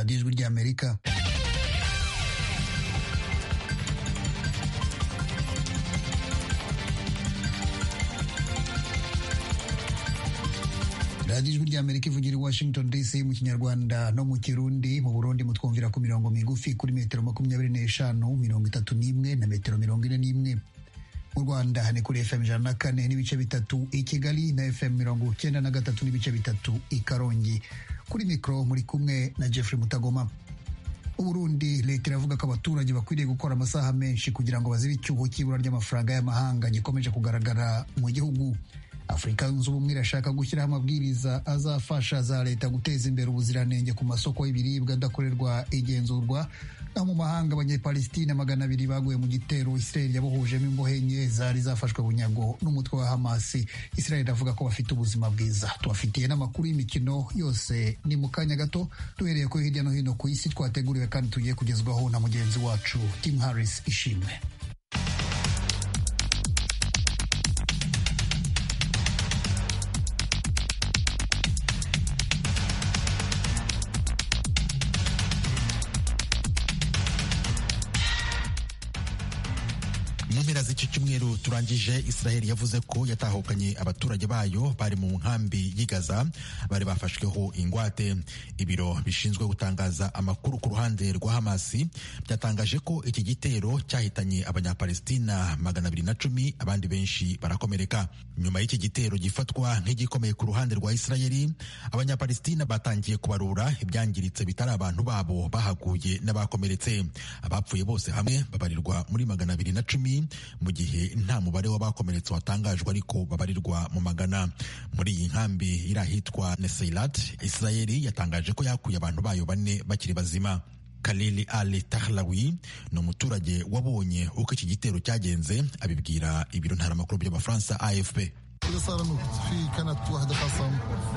radiyo ijwi ry'amerika radiyo ijwi ry'amerika ivugira i washington dc mu kinyarwanda no mu kirundi mu burundi mutwumvira ku mirongo migufi kuri metero makumyabiri n'eshanu mirongo itatu n'imwe na metero mirongo ine n'imwe mu rwanda ni kuri fm ijana na kane n'ibice bitatu i kigali na fm mirongo cyenda na gatatu n'ibice bitatu i karongi kuri mikoro muri kumwe na jeffrey mutagoma uburundi leta iravuga ko abaturage bakwiriye gukora amasaha menshi kugira ngo bazibe icyuho cy'ibura ry'amafaranga y'amahanga gikomeje kugaragara mu gihugu afurika yunze ubumwe irashaka gushyiraho amabwiriza azafasha za leta guteza imbere ubuziranenge ku masoko y'ibiribwa adakorerwa igenzurwa naho mu mahanga abanyepalesitine magana abiri baguye mu gitero israel yabohojemo imbohe enye zari zafashwe bunyago n'umutwe wa hamasi israel avuga ko bafite ubuzima bwiza tubafitiye n'amakuru y'imikino yose ni mu kanya gato duhereye ko hirya no hino ku isi twateguriwe kandi tugiye kugezwaho na mugenzi wacu tim harris ishimwe mu mpera z'iki cyumweru turangije israel yavuze ko yatahukanye abaturage bayo bari mu nkambi y'igaza bari bafashweho ingwate ibiro bishinzwe gutangaza amakuru ku ruhande rwa hamasi byatangaje ko iki gitero cyahitanye abanyapalestina magana abiri na cumi abandi benshi barakomereka nyuma y'iki gitero gifatwa nk'igikomeye ku ruhande rwa israeli abanyapalestina batangiye kubarura ibyangiritse bitari abantu babo bahaguye n'abakomeretse abapfuye bose hamwe babarirwa muri magana abiri na cumi mu gihe nta mubare w'abakomeretse watangajwe ariko babarirwa mu magana muri iyi nkambi iri ahitwa neseilat israeli yatangaje ko yakuye abantu bayo bane bakiri bazima Kalili Ali Tahlawi ni umuturage wabonye uko iki gitero cyagenze abibwira ibiro ntaramakuru by'abafaransa AFP اللي صار انه في كانت وحده خصم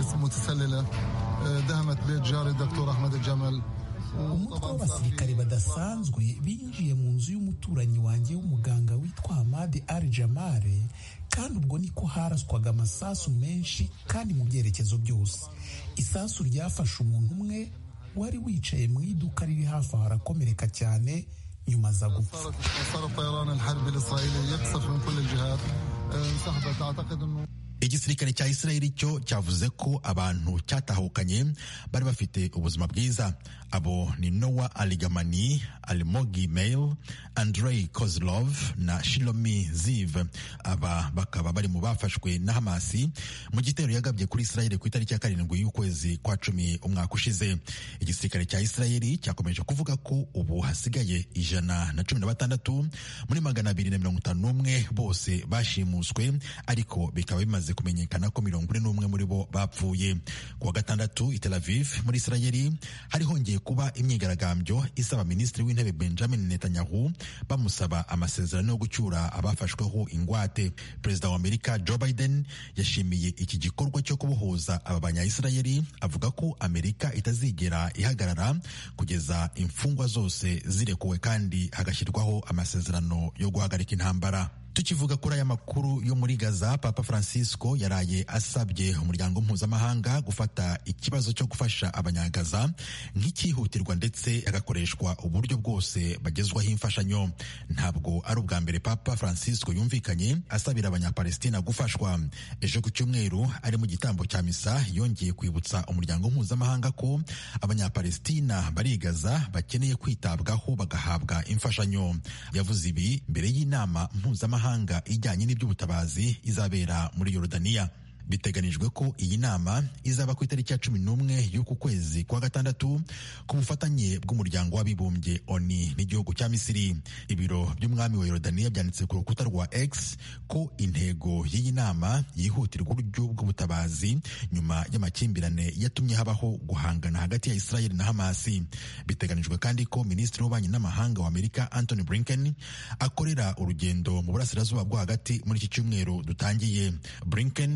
متسلله دهمت بيت جاري الدكتور احمد الجمل umutwe w'abasirikare badasanzwe binjiye mu nzu y'umuturanyi wanjye w'umuganga witwa hamadi ari jamare kandi ubwo niko haraswaga amasasu menshi kandi mu byerekezo byose isasu ryafashe umuntu umwe wari wicaye mu iduka riri hafi aho arakomereka cyane nyuma aza gupfa صار الطيران الحربي الاسرائيلي يقصف من كل الجهات انسحبت اعتقد انه igisirikare cya israeli cyo cyavuze ko abantu cyatahukanye bari bafite ubuzima bwiza abo ni nowa aligamani alimogi mail andrei kozlov na shilomi ziv aba bakaba bari mu bafashwe na hamasi mu gitero yagabye kuri israeli ku itariki ya karindwi y'ukwezi kwa cumi umwaka ushize igisirikare cya israeli cyakomeje kuvuga ko ubu hasigaye ijana na cumi na batandatu muri magana abiri na mirongo itanu n'umwe bose bashimuswe ariko bikaba bimaze kumenyekana ko mirongo ine n'umwe muri bo bapfuye ku wa gatandatu i Tel Aviv muri Israeli hari hongeye kuba imyigaragambyo isaba minisitiri w'intebe Benjamin Netanyahu bamusaba amasezerano yo gucyura abafashweho ingwate perezida wa Amerika Joe Biden yashimiye iki gikorwa cyo kubohoza aba banya-Israeli avuga ko Amerika itazigera ihagarara kugeza imfungwa zose zirekuwe kandi hagashyirwaho amasezerano yo guhagarika intambara tukivuga kuri aya makuru yo muri gaza papa francisco yaraye asabye umuryango mpuzamahanga gufata ikibazo cyo gufasha abanyagaza nk'icyihutirwa ndetse hagakoreshwa uburyo bwose bagezwaho imfashanyo ntabwo ari ubwa mbere papa francisco yumvikanye asabira abanyapalestina gufashwa ejo ku cyumweru ari mu gitambo cya misa yongeye kwibutsa umuryango mpuzamahanga ko abanyapalestina barigaza bakeneye kwitabwaho bagahabwa imfashanyo yavuze ibi mbere y'inama mpuzamahanga ijyanye n'iby'ubutabazi izabera muri Yorodaniya biteganijwe ko iyi nama izaba ku itariki ya cumi n'umwe y'uku kwezi kwa gatandatu ku bufatanye bw'umuryango w'abibumbye oni n'igihugu cya misiri ibiro by'umwami wa yorodaniya byanditse ku rukuta rwa x ko intego y'iyi nama yihutirwa uburyo bw'ubutabazi nyuma y'amakimbirane yatumye habaho guhangana hagati ya israel na hamasi biteganijwe kandi ko minisitiri w'ububanyi n'amahanga wa amerika anthony blinken akorera urugendo mu burasirazuba bwo hagati muri iki cyumweru dutangiye blinken aza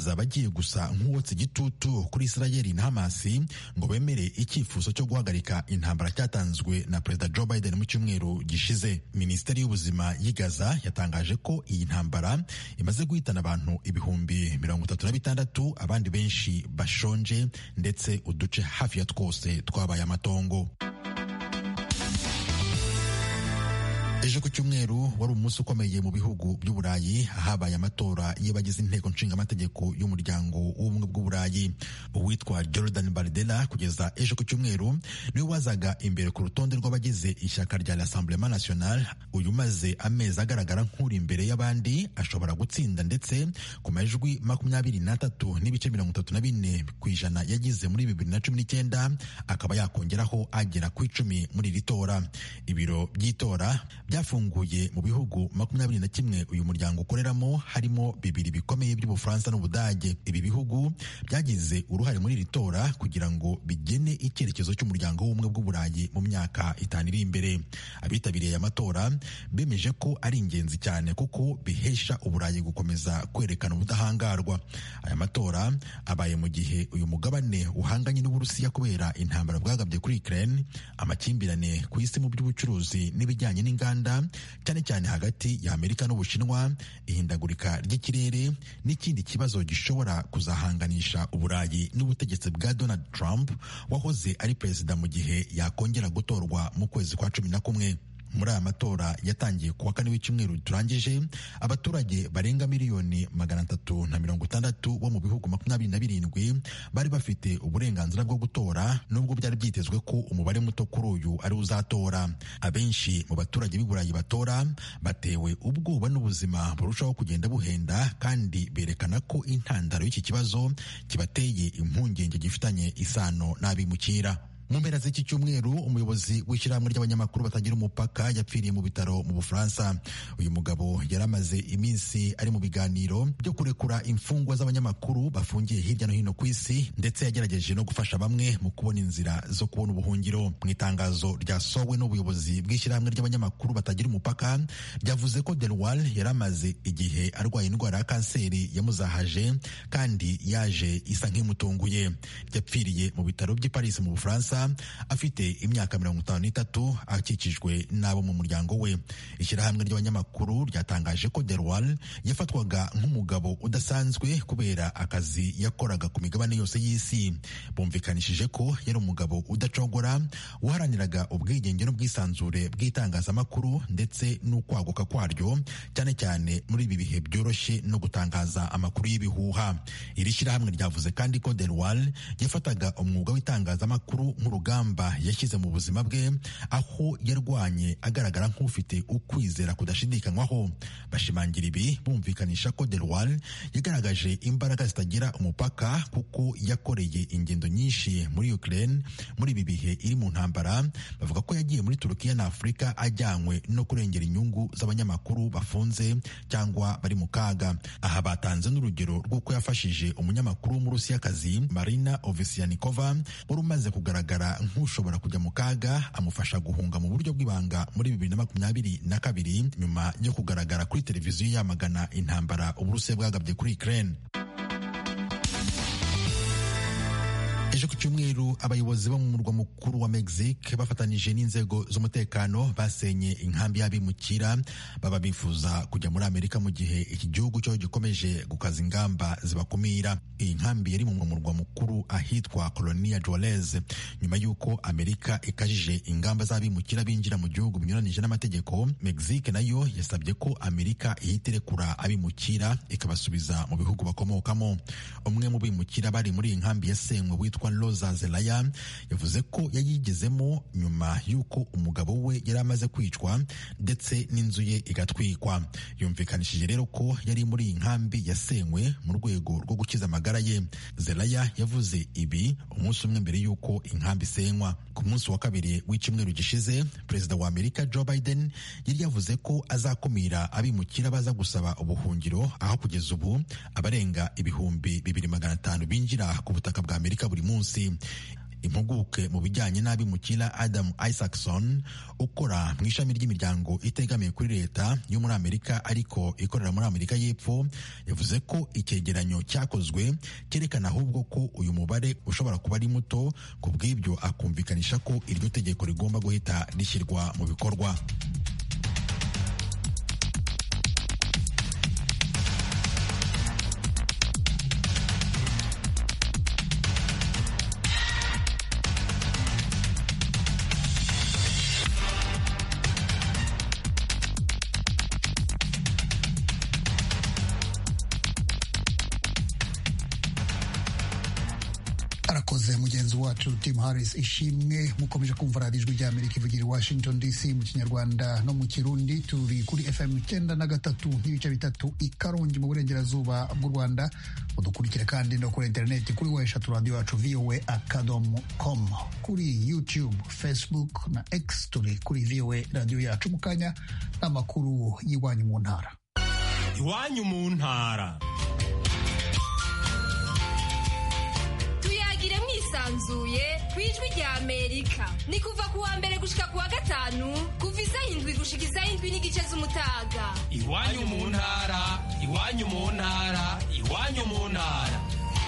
azaba agiye gusa nk'uwotsa igitutu kuri isirayeli na hamasi ngo bemere icyifuzo cyo guhagarika intambara cyatanzwe na perezida joe biden mu cyumweru gishize minisiteri y'ubuzima y'i gaza yatangaje ko iyi ntambara imaze guhitana abantu ibihumbi mirongo itatu na bitandatu abandi benshi bashonje ndetse uduce hafi ya twose twabaye amatongo ejo ku cyumweru wari umunsi ukomeye mu bihugu by'uburayi habaye amatora y'abagize inteko nshingamategeko y'umuryango w'ubumwe bw'uburayi uwitwa jordan bardella kugeza ejo ku cyumweru niwe wazaga imbere ku rutonde rw'abagize ishyaka rya rassemblement national uyu maze amezi agaragara nk'uri imbere y'abandi ashobora gutsinda ndetse ku majwi makumyabiri n'atatu n'ibice mirongo itatu na bine ku ijana yagize muri bibiri na cumi n'icyenda akaba yakongeraho agera ku icumi muri iri tora ibiro by'itora byafunguye mu bihugu makumyabiri na kimwe uyu muryango ukoreramo harimo bibiri bikomeye by'ubufaransa n'ubudage ibi bihugu byagize uruhare muri iri tora kugira ngo bigene icyerekezo cy'umuryango w'ubumwe bw'uburayi mu myaka itanu iri imbere abitabiriye aya matora bemeje ko ari ingenzi cyane kuko bihesha uburayi gukomeza kwerekana ubudahangarwa aya matora abaye mu gihe uyu mugabane uhanganye n'uburusiya kubera intambara bwagabye kuri Ukraine amakimbirane ku isi mu by'ubucuruzi n'ibijyanye n'inganda cyane cyane hagati ya Amerika n'Ubushinwa ihindagurika ry'ikirere n'ikindi kibazo gishobora kuzahanganisha uburayi n'ubutegetsi bwa Donald Trump wahoze ari perezida mu gihe yakongera gutorwa mu kwezi kwa cumi na kumwe muri aya matora yatangiye kuwa kane w'icyumweru turangije abaturage barenga miliyoni magana atatu na mirongo itandatu bo mu bihugu makumyabiri na birindwi bari bafite uburenganzira bwo gutora nubwo byari byitezwe ko umubare muto kuri uyu ari uzatora abenshi mu baturage b'i burayi batora batewe ubwoba n'ubuzima burushaho kugenda buhenda kandi berekana ko intandaro y'iki kibazo kibateye impungenge gifitanye isano n'abimukira mu mpera z'iki cyumweru umuyobozi w'ishyirahamwe ry'abanyamakuru batagira umupaka yapfiriye mu bitaro mu bufaransa uyu mugabo yari amaze iminsi ari mu biganiro byo kurekura imfungwa z'abanyamakuru bafungiye hirya no hino ku isi ndetse yagerageje no gufasha bamwe mu kubona inzira zo kubona ubuhungiro mu itangazo ryasohowe n'ubuyobozi bw'ishyirahamwe ry'abanyamakuru batagira umupaka ryavuze ko delwal yari amaze igihe arwaye indwara ya kanseri yamuzahaje kandi yaje isa nk'imutunguye yapfiriye mu bitaro by'i paris mu bufaransa afite imyaka mirongo itanu n'itatu akikijwe n'abo mu muryango we ishyirahamwe ry'abanyamakuru ryatangaje ko derwal yafatwaga nk'umugabo udasanzwe kubera akazi yakoraga ku migabane yose y'isi bumvikanishije ko yari umugabo udacogora waharaniraga ubwigenge n'ubwisanzure bw'itangazamakuru ndetse n'ukwaguka kwaryo cyane cyane muri ibi bihe byoroshye no gutangaza amakuru y'ibihuha iri shyirahamwe ryavuze kandi ko derwal yafataga umwuga w'itangazamakuru nk'urugamba yashyize mu buzima bwe aho yarwanye agaragara nk'ufite ukwizera kudashidikanywaho bashimangira ibi bumvikanisha ko derwal yagaragaje imbaraga zitagira umupaka kuko yakoreye ingendo nyinshi muri Ukraine muri ibi bihe iri mu ntambara bavuga ko yagiye muri Turukiya na Afurika ajyanywe no kurengera inyungu z'abanyamakuru bafunze cyangwa bari mu kaga aha batanze n'urugero rw'uko yafashije umunyamakuru w'umurusiyakazi Marina Ovsyannikova wari umaze kugaragara nk'ushobora kujya mu kaga amufasha guhunga mu buryo bw'ibanga muri bibiri na makumyabiri na kabiri nyuma yo kugaragara kuri televiziyo yamagana intambara uburusiya bwagabye kuri Ukraine ejo ku cyumweru abayobozi bo mu murwa mukuru wa Mexique bafatanyije n'inzego z'umutekano basenye inkambi y'abimukira baba bifuza kujya muri Amerika mu gihe iki gihugu cyo gikomeje gukaza ingamba zibakumira iyi nkambi yari mu murwa mukuru ahitwa Colonia Juarez nyuma y'uko Amerika ikajije ingamba z'abimukira binjira mu gihugu binyuranije n'amategeko Mexique nayo yasabye ko Amerika ihita irekura abimukira ikabasubiza mu bihugu bakomokamo umwe mu bimukira bari muri iyi nkambi yasenywe witwa Rosa Zelaya yavuze ko yayigezemo nyuma y'uko umugabo we yari amaze kwicwa ndetse n'inzu ye igatwikwa yumvikanishije rero ko yari muri iyi nkambi yasenywe mu rwego rwo gukiza amagara ye Zelaya yavuze ibi umunsi umwe mbere y'uko inkambi isenywa ku munsi wa kabiri w'icyumweru gishize perezida wa Amerika Joe Biden yari yavuze ko azakumira abimukira baza gusaba ubuhungiro aho kugeza ubu abarenga ibihumbi bibiri magana atanu binjira ku butaka bwa Amerika buri munsi impuguke mu bijyanye n'abimukira Adam Isaacson ukora mu ishami ry'imiryango itegamiye kuri leta yo muri Amerika ariko ikorera muri Amerika y'Epfo yavuze ko icyegeranyo cyakozwe cyerekana ahubwo ko uyu mubare ushobora kuba ari muto ku bw'ibyo akumvikanisha ko iryo tegeko rigomba guhita rishyirwa mu bikorwa arakoze mugenzi wacu tim harris ishimwe mukomeje kumva radiyo ijwi ry'amerika ivugira i washington dc mu kinyarwanda no mu kirundi turi kuri fm icyenda na gatatu n'ibice bitatu i karongi mu burengerazuba bw'u rwanda mudukurikire kandi no kuri interineti kuri wa eshatu radiyo yacu voa akadomo com kuri youtube facebook na x turi kuri voa radiyo yacu mu kanya n'amakuru y'iwanyu mu ntara iwanyu mu ntara tuyagire mwisanzuye ku ijwi rya amerika ni kuva ku wa mbere gushika ku wa gatanu kuva isaha indwi gushika isaha indwi n'igice z'umutaga iwanyu mu ntara iwanyu mu ntara iwanyu mu ntara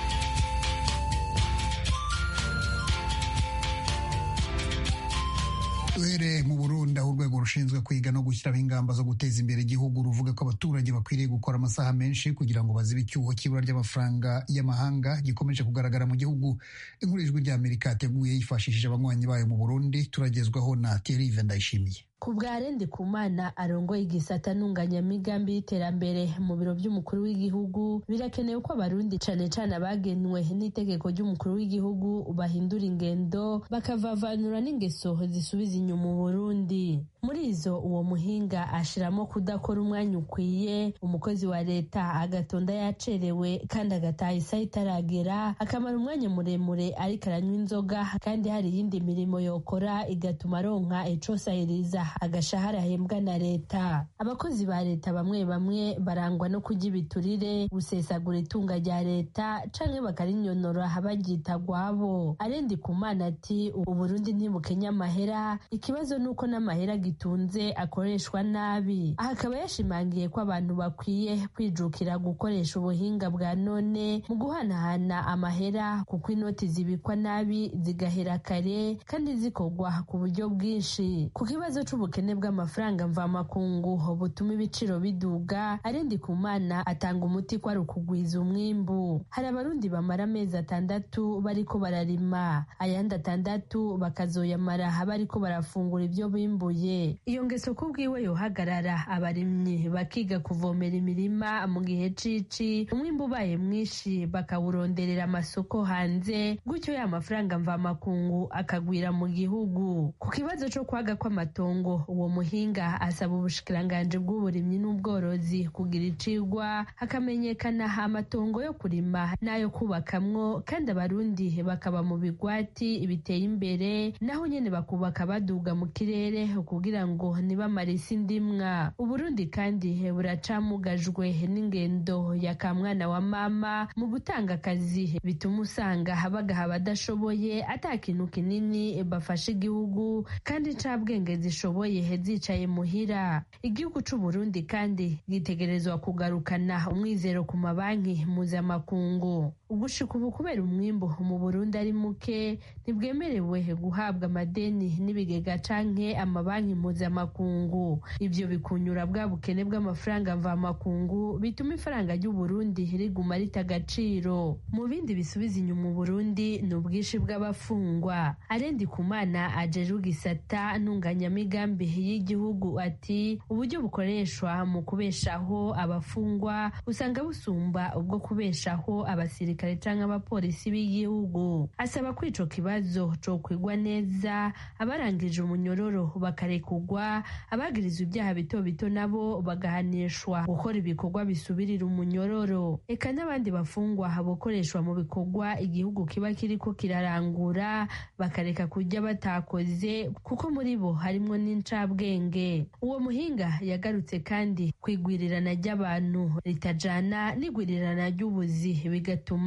duhere mu burundi aho urwego rushinzwe kwiga no gushyiraho ingamba zo guteza imbere igihugu ruvuga ko abaturage bakwiriye gukora amasaha menshi kugira ngo bazibe icyuho cy'ibura ry'amafaranga y'amahanga gikomeje kugaragara mu gihugu inkuru ijwi rya amerika yateguye yifashishije abanywanyi bayo mu burundi turagezwaho na thierry ndayishimiye ku bwa rende kumana arongoye igisata ntunganyamigambi y'iterambere mu biro by'umukuru w'igihugu birakenewe ko abarundi cane cane abagenwe n'itegeko ry'umukuru w'igihugu bahindura ingendo bakavavanura n'ingeso zisubiza inyuma uburundi muri izo uwo muhinga ashiramo kudakora umwanya ukwiye umukozi wa leta agatonda yacerewe kandi agataha isaha itaragera akamara umwanya muremure ariko aranywa inzoga kandi hari iyindi mirimo yokora igatuma aronka icosahiriza agashahara ahembwa na leta abakozi ba leta bamwe bamwe barangwa no kurya ibiturire gusesagura itunga rya leta canke bakarinyonora baryita gwabo arendi kumana ati uburundi ntibukenya amahera ikibazo nuko n'amahera gitunze akoreshwa nabi aha akaba yashimangiye ko abantu bakwiye kwijukira gukoresha ubuhinga bwa none mu guhanahana amahera kuko inoti zibikwa nabi zigahera kare kandi zikorwa ku buryo bwinshi ku kibazo c'ubukene bw'amafaranga mvamakungu butuma ibiciro biduga arendi kumana atanga umuti ko ari ukugwiza umwimbu hari abarundi bamara amezi atandatu bariko bararima ayandi atandatu bakazoyamara bariko barafungura ibyo bimbuye iyo ngeso kubwiwe yohagarara abarimyi bakiga kuvomera imirima mu gihe cici umwimbu ubaye mwinshi bakawuronderera amasoko hanze gutyo ya mafaranga mvamakungu akagwira mu gihugu ku kibazo co kwaga kw'amatongo uwo muhinga asaba ubushikiranganji bw'uburimyi n'ubworozi kugira icigwa hakamenyekana amatongo yo kurima n'ayo kubakamwo kandi abarundi bakaba mu bigwati biteye imbere naho nyene bakubaka baduga mu kirere kugira ngo ntibamare isi ndimwa uburundi kandi buracamugajwe n'ingendo ya kamwana wa mama mu gutanga akazi bituma usanga bagaha abadashoboye ata kintu kinini bafasha igihugu kandi ncabwenge zishoboye zicaye muhira igihugu c'uburundi kandi gitegerezwa kugarukana umwizero ku mabanki mpuzamakungu ugushika ubu kubera umwimbu mu burundi ari muke ntibwemerewe guhabwa amadeni n'ibigega canke amabanki mpuzamakungu ivyo bikunyura bwa bukene bw'amafaranga mvamakungu bituma ifaranga ry'uburundi riguma rita agaciro mu bindi bisubiza inyuma uburundi ni ubwinshi bw'abafungwa arendi kumana ajejwe igisata ntunganyamigambi y'igihugu ati uburyo bukoreshwa mu kubeshaho abafungwa usanga busumba ubwo kubeshaho abasirikare canke abapolisi b'igihugu asaba ko ico kibazo cokwigwa neza abarangije umunyororo bakarekugwa abagirizwa ibyaha bito bito nabo bagahanishwa gukora ibikorwa bisubirira umunyororo eka n'abandi bafungwa bokoreshwa mu bikorwa igihugu kiba kiriko kirarangura bakareka kurya batakoze kuko muri bo harimwo n'incabwenge uwo muhinga yagarutse kandi kwigwirirana ry'abantu ritajana n'igwirirana ry'ubuzi bigatuma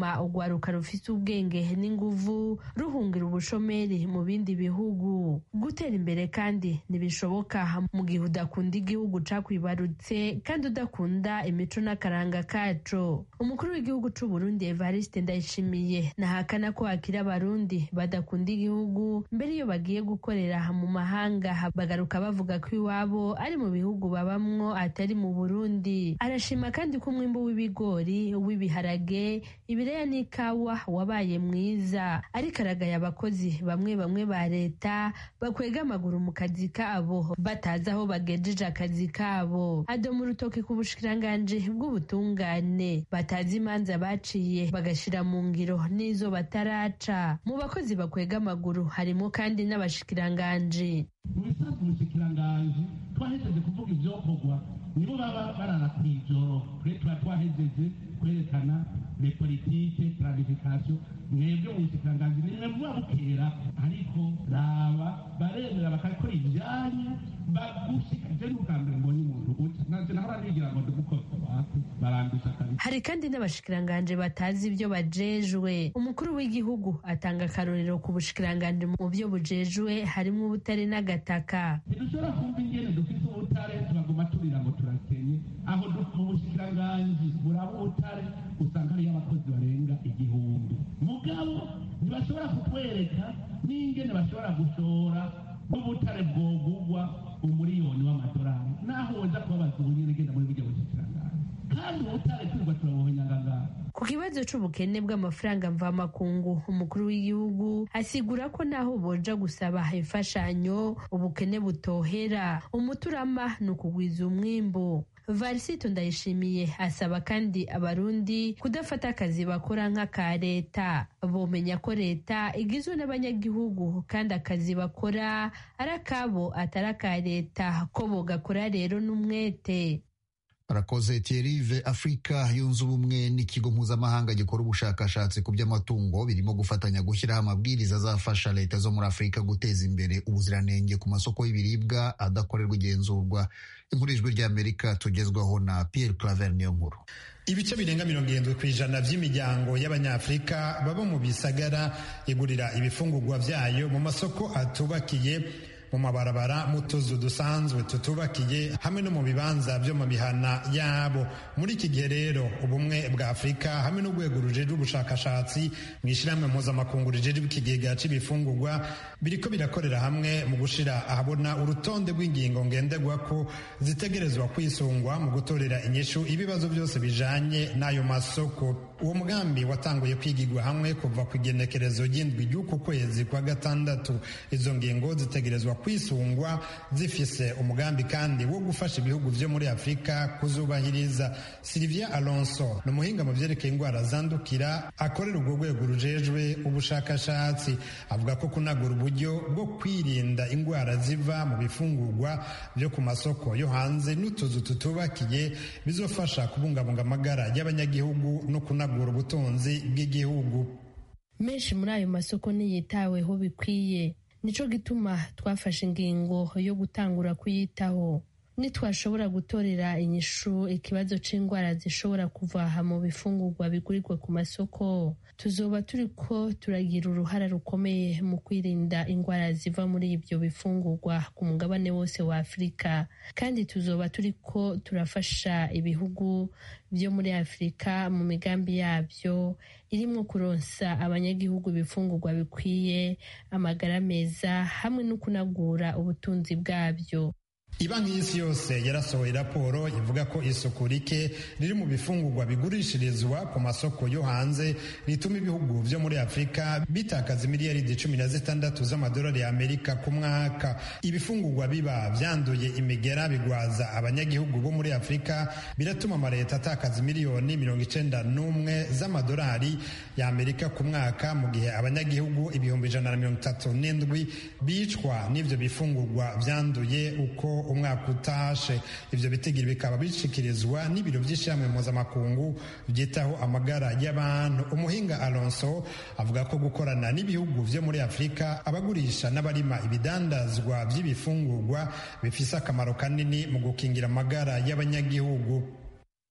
gutuma urwaruka rufite ubwenge n'inguvu ruhungira ubushomeri mu bindi bihugu gutera imbere kandi ntibishoboka mu gihe udakunda igihugu cakwibarutse kandi udakunda imico n'akaranga kaco umukuru w'igihugu c'u Burundi Evariste Ndayishimiye nahakana ko hakiri abarundi badakunda igihugu mbere iyo bagiye gukorera mu mahanga bagaruka bavuga ko iwabo ari mu bihugu babamwo atari mu Burundi arashima kandi ko umwimbu w'ibigori w'ibiharage ibireya n'ikawa wabaye mwiza ariko aragaye abakozi bamwe bamwe ba leta bakwega amaguru mu kazi kabo batazi aho bagejeje akazi kabo adoma urutoki ku bushikiranganji bw'ubutungane batazi imanza baciye bagashira mu ngiro n'izo bataraca mu bakozi bakwega amaguru harimo kandi n'abashikiranganji mu bisanzwe umushikiranganji twahejeje kuvuga ivyokorwa nibo baba barara kw'ijoro twe tuba twahejeje kwerekana le politike planification mwebwe mu bushikiranganji nimwe muba bukera ariko raba baremera bakakora ibyanyu bagushika je n'ubwa mbere mbonye umuntu uca nanje nahora nigira ngo ndumukozi wako barandusha kabisa hari kandi n'abashikiranganje batazi ibyo bajejwe umukuru w'igihugu atanga akarorero ku bushikiranganje mu byo bujejwe harimo ubutare n'agataka ntidushobora kumva ingene dufite ubutare tubaguma turira ngo turakenye aho mu bushikiranganji buraba ubutare usanga hariyo abakozi barenga igihumbi mugabo ntibashobora kutwereka n'ingene bashobora gushora n'ubutare bwogugwa umuriyoni w'amadolari naho woza kubabaza ubunyene genda muri burya bushikiranganji kandi ubutare turirwa turabuhonyangangana ku kibazo c'ubukene bw'amafaranga mvamakungu umukuru w'igihugu asigura ko naho boja gusaba imfashanyo ubukene butohera umuturama ni ukugwiza umwimbu varisito ndayishimiye asaba kandi abarundi kudafata akazi bakora nk'aka leta bomenya ko leta igizwe n'abanyagihugu kandi akazi bakora ari akabo atari aka leta ko bogakora rero n'umwete arakoze Thierry afurika yunze ubumwe n'ikigo mpuzamahanga gikora ubushakashatsi ku by'amatungo birimo gufatanya gushyiraho amabwiriza azafasha leta zo muri afurika guteza imbere ubuziranenge ku masoko y'ibiribwa adakorerwa igenzurwa inkuru ijwi ry'amerika tugezwaho na Pierre Claver niyo nkuru ibice birenga mirongo irindwi ku ijana by'imiryango y'abanyafurika baba mu bisagara igurira ibifungurwa byayo mu masoko atubakiye mu mabarabara mu tuzu dusanzwe tutubakiye hamwe no mu bibanza byo mu mihana yabo muri iki gihe rero ubumwe bwa afurika hamwe n'urwego rujejwe ubushakashatsi mu ishyirahamwe mpuzamakungu rijejwe ikigega c'ibifungurwa biriko birakorera hamwe mu gushira ahabona urutonde rw'ingingo ngenderwako zitegerezwa kwisungwa mu gutorera inyishu ibibazo byose bijanye n'ayo masoko uwo mugambi watanguye kwigirwa hamwe kuva ku igenekerezo ry'indwi ry'uku kwezi kwa gatandatu izo ngingo zitegerezwa kwisungwa zifise umugambi kandi wo gufasha ibihugu vyo muri afurika kuzubahiriza silivia alonso ni umuhinga mu vyerekeye indwara zandukira akorera urwo rwego rujejwe ubushakashatsi avuga ko kunagura uburyo bwo kwirinda indwara ziva mu bifungurwa vyo ku masoko yo hanze n'utuzu tutubakiye bizofasha kubungabunga amagara y'abanyagihugu no kunagura ubutunzi bw'igihugu menshi muri ayo masoko ntiyitaweho bikwiye nico gituma twafashe ingingo yo gutangura kuyitaho nitwashobora gutorera inyishu ikibazo c'indwara zishobora kuvaha mu bifungurwa bigurirwa ku masoko tuzoba turiko turagira uruhara rukomeye mu kwirinda indwara ziva muri ibyo bifungurwa ku mugabane wose wa afurika kandi tuzoba turiko turafasha ibihugu byo muri afurika mu migambi yabyo irimo kuronsa abanyagihugu ibifungurwa bikwiye amagara meza hamwe no kunagura ubutunzi bwabyo Ibanki y'isi yose yarasohoye raporo ivuga ko isuku rike riri mu bifungurwa bigurishirizwa ku masoko yo hanze rituma ibihugu vyo muri Afurika bitakaza miliyaridi cumi na zitandatu z'amadolari ya Amerika ku mwaka. Ibifungurwa biba vyanduye imigera bigwaza abanyagihugu bo muri Afurika biratuma amaleta atakaza miliyoni mirongo icenda n'umwe z'amadolari ya Amerika ku mwaka mu gihe abanyagihugu ibihumbi ijana na mirongo itatu n'indwi bicwa n'ivyo bifungurwa vyanduye uko umwaka utashe ivyo bitigiri bikaba bishikirizwa n'ibiro vy'ishyirahamwe mpuzamakungu byitaho amagara y'abantu umuhinga alonso avuga ko gukorana n'ibihugu vyo muri afurika abagurisha n'abarima ibidandazwa vy'ibifungurwa bifise akamaro kanini mu gukingira amagara y'abanyagihugu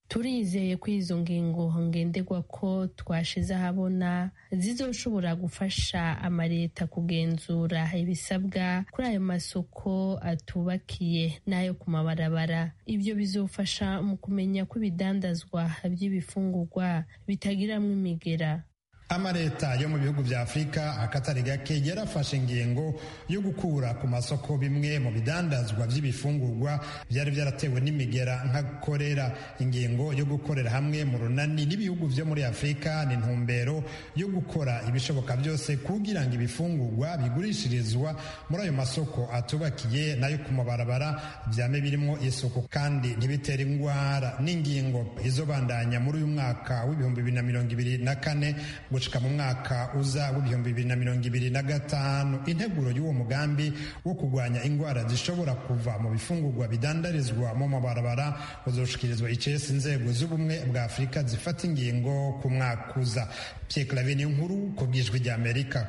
turizeye ko izo ngingo ngenderwa ko twashize ahabona zizoshobora gufasha amaleta kugenzura ibisabwa kuri ayo masoko atubakiye n'ayo ku mabarabara ibyo bizofasha mu kumenya ko ibidandazwa by'ibifungurwa bitagiramwo imigera amaleta yo mu bihugu vya afurika akatari gake yarafashe ingingo yo gukura ku masoko bimwe mu bidandazwa vy'ibifungurwa vyari vyaratewe n'imigera nka korera ingingo yo gukorera hamwe mu runani n'ibihugu vyo muri afurika ni ntumbero yo gukora ibishoboka byose kugira ngo ibifungurwa bigurishirizwa muri ayo masoko atubakiye nayo ku mabarabara vyame birimwo isuku kandi ntibitere ingwara n'ingingo izobandanya muri uyu mwaka w'ibihumbi bibiri na mirongo ibiri na kane gushika mu mwaka uza w'ibihumbi bibiri na mirongo ibiri na gatanu integuro y'uwo mugambi wo kurwanya indwara zishobora kuva mu bifungurwa bidandarizwa mu mabarabara uzoshikirizwa icesi inzego z'ubumwe bwa afurika zifata ingingo ku mwaka uza pierre clavin nkuru ku bwijwi rya amerika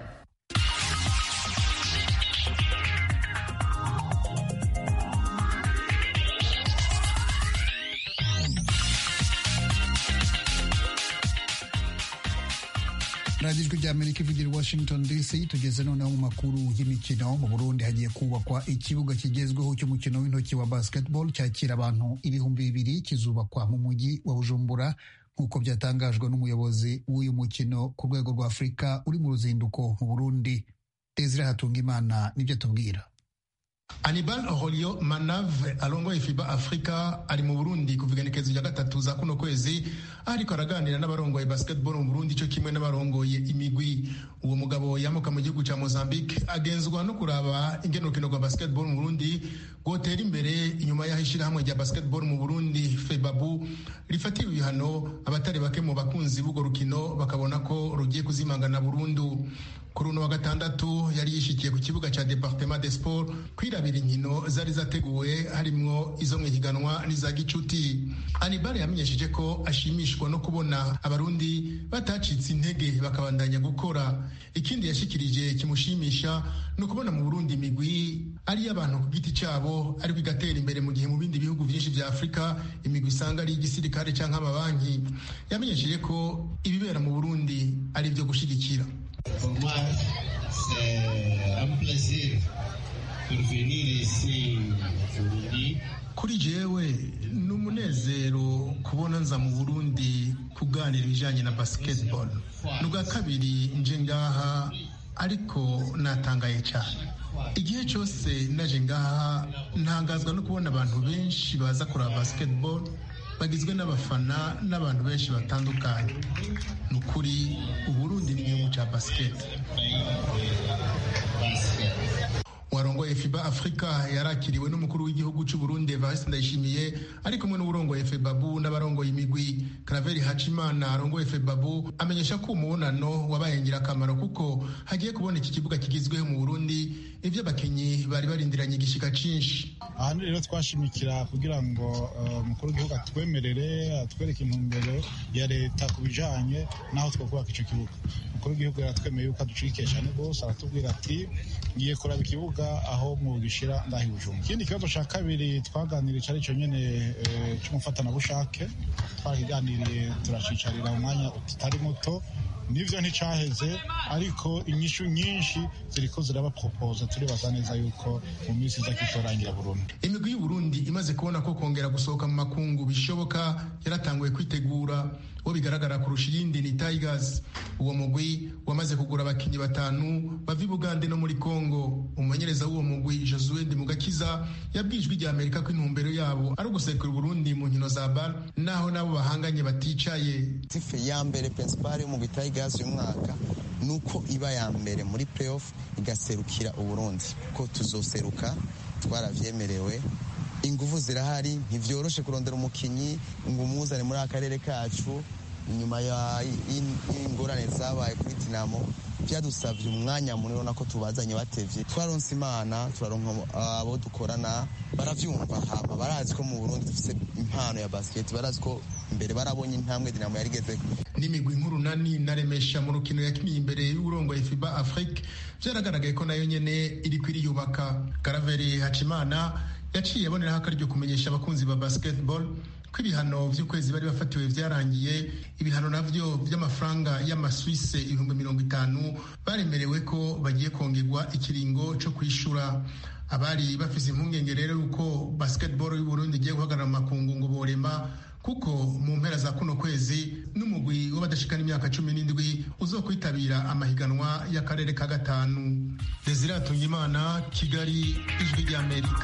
radiyo ijwi rya amerika ivugira i washington dc tugeze noneho mu makuru y'imikino mu burundi hagiye kubakwa ikibuga kigezweho cy'umukino w'intoki wa basketball cyakira abantu ibihumbi bibiri kizubakwa mu mujyi wa bujumbura nk'uko byatangajwe n'umuyobozi w'uyu mukino ku rwego rwa afurika uri mu ruzinduko mu burundi desire hatungimana nibyo atubwira Anibal Rolio Manave alongoye FIBA Africa ari mu Burundi kuva igenekerezo rya gatatu za kuno kwezi ariko araganira n'abarongoye basketball mu Burundi cyo kimwe n'abarongoye imigwi uwo mugabo yamuka mu gihugu cya Mozambique agenzwa no kuraba ingene urukino rwa basketball mu Burundi rwotera imbere inyuma y'aho ishyirahamwe rya basketball mu Burundi FEBABU rifatira ibihano abatari bake mu bakunzi b'urwo rukino bakabona ko rugiye kuzimangana burundu kuri uno wa gatandatu yari yishikiye ku kibuga cya Departement des Sports kwirabira inkino zari zateguwe harimwo izo mu ihiganwa n'iza gicuti Anibal yamenyesheje ko ashimishwa no kubona abarundi batacitse intege bakabandanya gukora ikindi yashikirije kimushimisha ni ukubona mu Burundi imigwi ari y'abantu ku giti cyabo ariko igatera imbere mu gihe mu bindi bihugu byinshi bya Afurika imigwi isanga ari igisirikare cyangwa amabanki yamenyesheje ko ibibera mu Burundi ari ibyo gushigikira Pour moi, c'est un plaisir de venir ici au Burundi. kuri jewe ni umunezero kubona nza mu burundi kuganira ibijyanye na basketball ni ubwa kabiri nje ngaha ariko natangaye cyane igihe cyose naje ngaha ntangazwa no kubona abantu benshi baza kureba basketball bagizwe n'abafana n'abantu benshi batandukanye ni ukuri uburundi ni igihugu cya basiketi warongoye fiba afurika yarakiriwe n'umukuru w'igihugu cy'u Burundi Evariste Ndayishimiye ari kumwe n'uburongoye febabu n'abarongoye imigwi Claver Hacimana arongoye febabu amenyesha ko umubonano wabaye ingirakamaro kuko hagiye kuboneka ikibuga kigizweho mu Burundi ibyo abakinnyi bari barindiranye igishika cinshi aha rero twashimikira kugira ngo umukuru w'igihugu atwemerere atwereke intumbero ya leta ku bijanye n'aho twakubaka icyo kibuga umukuru w'igihugu yaratwemeye yuko aducikiye cyane rwose aratubwira ati ngiye kuraba ikibuga aho mu gishira ndahi bujumba ikindi kibazo cya kabiri twaganiriye cyari cyo nyene cy'umufatanabushake twakiganiriye turacicarira umwanya utari muto nivyo nticaheze ariko inyishu nyinshi ziriko zirabaporopoza turibaza neza yuko mu minsi iza kitorangira burundu imigwi y'uburundi imaze kubona ko kongera gusohoka mu makungu bishoboka yaratanguye kwitegura uwo bigaragara kurusha iyindi ni tigers uwo mugwi wamaze kugura abakinnyi batanu bava i bugande no muri congo umumenyereza w'uwo mugwi josue mugakiza yabwijwe ijya amerika ko intumbero yabo ari ugusekura uburundi mu nkino za bar naho nabo bahanganye baticaye tife ya mbere principal y'umugwi tigers uyu mwaka ni uko iba ya mbere muri playoff igaserukira uburundi ko tuzoseruka twaravyemerewe ingufu zirahari ntivyoroshe kurondera umukinyi ngo umuzane muri akarere kacu inyuma y'ingorane zabaye kuri dinamo byadusabye umwanya munini ubona ko tubazanye batevye twaronse imana turaronka abo dukorana baravyumva hama barazi ko mu burundi dufise impano ya basket barazi ko imbere barabonye intambwe dinamo yarigezeko n'imigwi nk'urunani na remesha mu rukino yakiniye imbere y'uburongoye fiba afrique vyaragaragaye ko nayo nyene iriko iriyubaka karaveri hacimana yaciye aboneraho akaryo kumenyesha abakunzi ba basketball ko ibihano vy'ukwezi bari bafatiwe vyarangiye ibihano navyo vy'amafaranga y'amaswise ibihumbi mirongo itanu baremerewe ko bagiye kongerwa ikiringo co kwishura abari bafise impungenge rero yuko basketball y'uburundi igiye guhagarara mu makungu ngo borema kuko mu mpera za kuno kwezi n'umugwi w'abadashikana imyaka cumi n'indwi uzokwitabira amahiganwa y'akarere ka gatanu desire atungimana kigali ijwi ry'amerika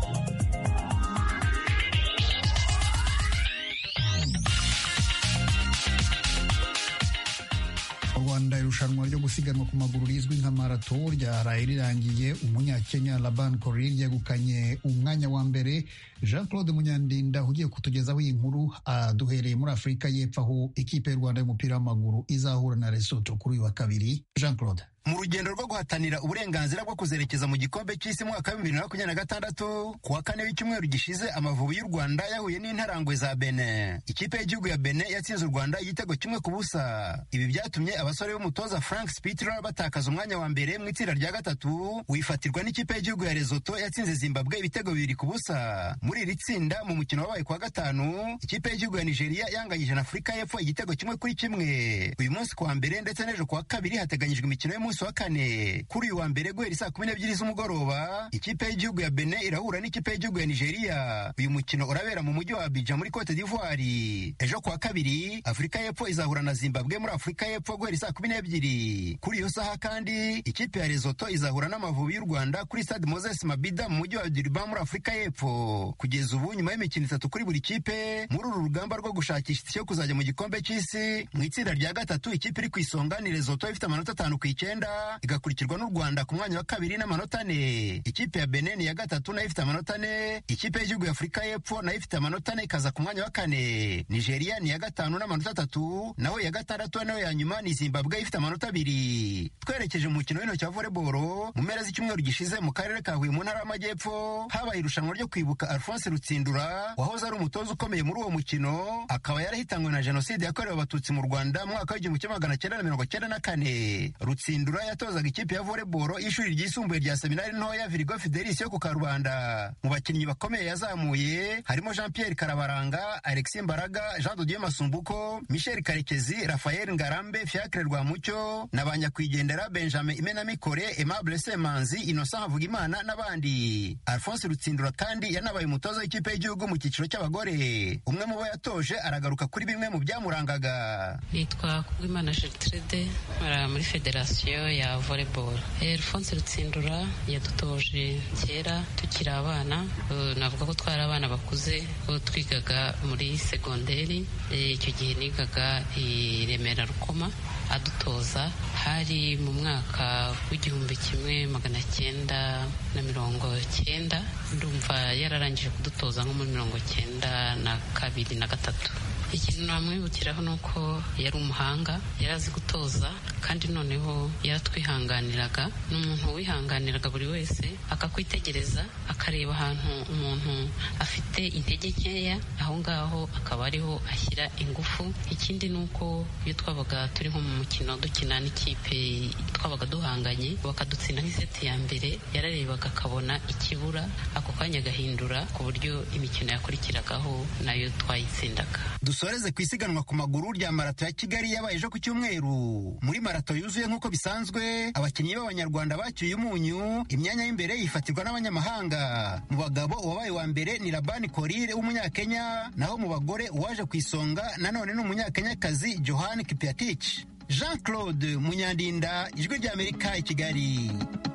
mu rwanda irushanwa ryo gusiganwa ku maguru rizwi nka marato ryaraye rirangiye umunyakenya laban korir yegukanye umwanya wa mbere jean claude munyandinda ugiye kutugezaho iyi nkuru aduhereye muri afurika y'epfo aho ikipe y'u rwanda y'umupira w'amaguru izahura na lesotho kuri uyu wa kabiri jean claude mu rugendo rwo guhatanira uburenganzira bwo kuzerekeza mu gikombe cy'isi mwaka wa bibiri na makumyabiri na gatandatu ku wa kane w'icyumweru gishize amavubi y'u rwanda yahuye n'intarangwe za bene ikipe y'igihugu ya bene yatsinze u rwanda igitego kimwe ku busa ibi byatumye abasore b'umutoza frank spitler batakaza umwanya wa mbere mu itsinda rya gatatu wifatirwa n'ikipe y'igihugu ya rezoto yatsinze zimbabwe ibitego bibiri ku busa muri iri tsinda mu mukino wabaye ku wa gatanu ikipe y'igihugu ya nigeria yanganyije na afurika y'epfo igitego kimwe kuri kimwe uyu munsi ku wa mbere ndetse n'ejo ku wa kabiri hateganyijwe imikino y'umunsi wa kane kuri uyu wa mbere guhera saa kumi n'ebyiri z'umugoroba ikipe y'igihugu ya bene irahura n'ikipe y'igihugu ya nigeria uyu mukino urabera mu mujyi wa abidjan muri cote d'ivoire ejo ku wa kabiri afurika y'epfo izahura na zimbabwe muri afurika y'epfo guhera saa kumi n'ebyiri kuri iyo saha kandi ikipe ya rezoto izahura n'amavubi y'u rwanda kuri stade moses mabida mu mujyi wa durban muri afurika y'epfo kugeza ubu nyuma y'imikino itatu kuri buri kipe muri uru rugamba rwo gushakisha itike yo kuzajya mu gikombe cy'isi mu itsinda rya gatatu ikipe iri ku isonga ni rezoto ifite amanota atanu ku icyenda igakurikirwa n'u rwanda ku mwanya wa kabiri n'amanota ane ikipe ya benin ya gatatu nayo ifite amanota ane ikipe y'igihugu ya afurika y'epfo nayo ifite amanota ane ikaza ku mwanya wa kane nigeria ni iya gatanu n'amanota atatu naho iya gatandatu nayo ya nyuma ni zimbabwe ifite amanota abiri twerekeje mu mukino w'intoki wa voleboro mu mpera z'icyumweru gishize mu karere ka huye mu ntara y'amajyepfo habaye irushanwa ryo kwibuka alphonse rutsindura wahoze ari umutoza ukomeye muri uwo mukino akaba yarahitanywe na jenoside yakorewe abatutsi mu rwanda mu mwaka w'igihumbi kimwe magana cyenda na mirongo cyenda na kane rutsindura yatozaga ikipe ya voleboro y'ishuri ryisumbuye rya seminari ntoya virigo fidelis yo ku karubanda mu bakinnyi bakomeye yazamuye harimo jean pierre karabaranga alexis mbaraga jean dodieu masumbuko michel karekezi rafael ngarambe fiacre rwamucyo na ba nyakwigendera benjamin imenamikore aimable semanzi innocent havugimana n'abandi alphonse rutsindura kandi yanabaye umutoza w'ikipe y'igihugu mu cyiciro cy'abagore umwe mu bo yatoje aragaruka kuri bimwe mu byamurangaga nitwa kubwimana gertrude nkora muri federasiyo ya volleyball alphonse rutsindura yadutoje kera tukiri abana uh, navuga ko twari abana bakuze ko twigaga muri segonderi icyo gihe nigaga i remera rukoma adutoza hari mu mwaka w'igihumbi kimwe magana cyenda na mirongo cyenda ndumva yararangije kudutoza nko muri mirongo cyenda na kabiri na gatatu ikintu namwibukiraho ni uko yari umuhanga yari azi gutoza kandi noneho yaratwihanganiraga ni umuntu wihanganiraga buri wese akakwitegereza akareba ahantu umuntu afite intege nkeya aho ngaho akaba ariho ashyira ingufu ikindi ni uko iyo twabaga turi nko mu mukino dukina n'ikipe twabaga duhanganye bakadutsinda nk'iseti ya mbere yararebaga akabona ikibura ako kanya agahindura ku buryo imikino yakurikiragaho nayo twayitsindaga dusoreze ku isiganwa ku maguru rya marato ya kigali yabaye ejo ku cyumweru muri marato yuzuye nk'uko bisanzwe abakinnyi b'abanyarwanda bacyuye umunyu imyanya y'imbere yifatirwa n'abanyamahanga mu bagabo uwabaye wa mbere ni labani korire w'umunyakenya naho mu bagore uwaje ku isonga nanone ni umunyakenyakazi johan kipiatich jean claude munyandinda ijwi ry'amerika i kigali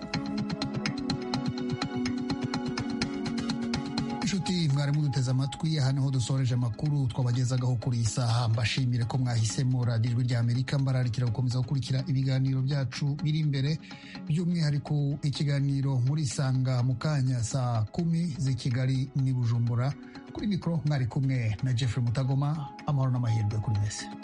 inshuti mwari muduteze amatwi aha niho dusoreje amakuru twabagezagaho kuri iyi saha mbashimire ko mwahisemo radiyo ijwi rya amerika mbararikira gukomeza gukurikira ibiganiro byacu biri imbere by'umwihariko ikiganiro muri sanga mu kanya saa kumi z'i kigali n'i bujumbura kuri mikoro mwari kumwe na jeffrey mutagoma amahoro n'amahirwe kuri mese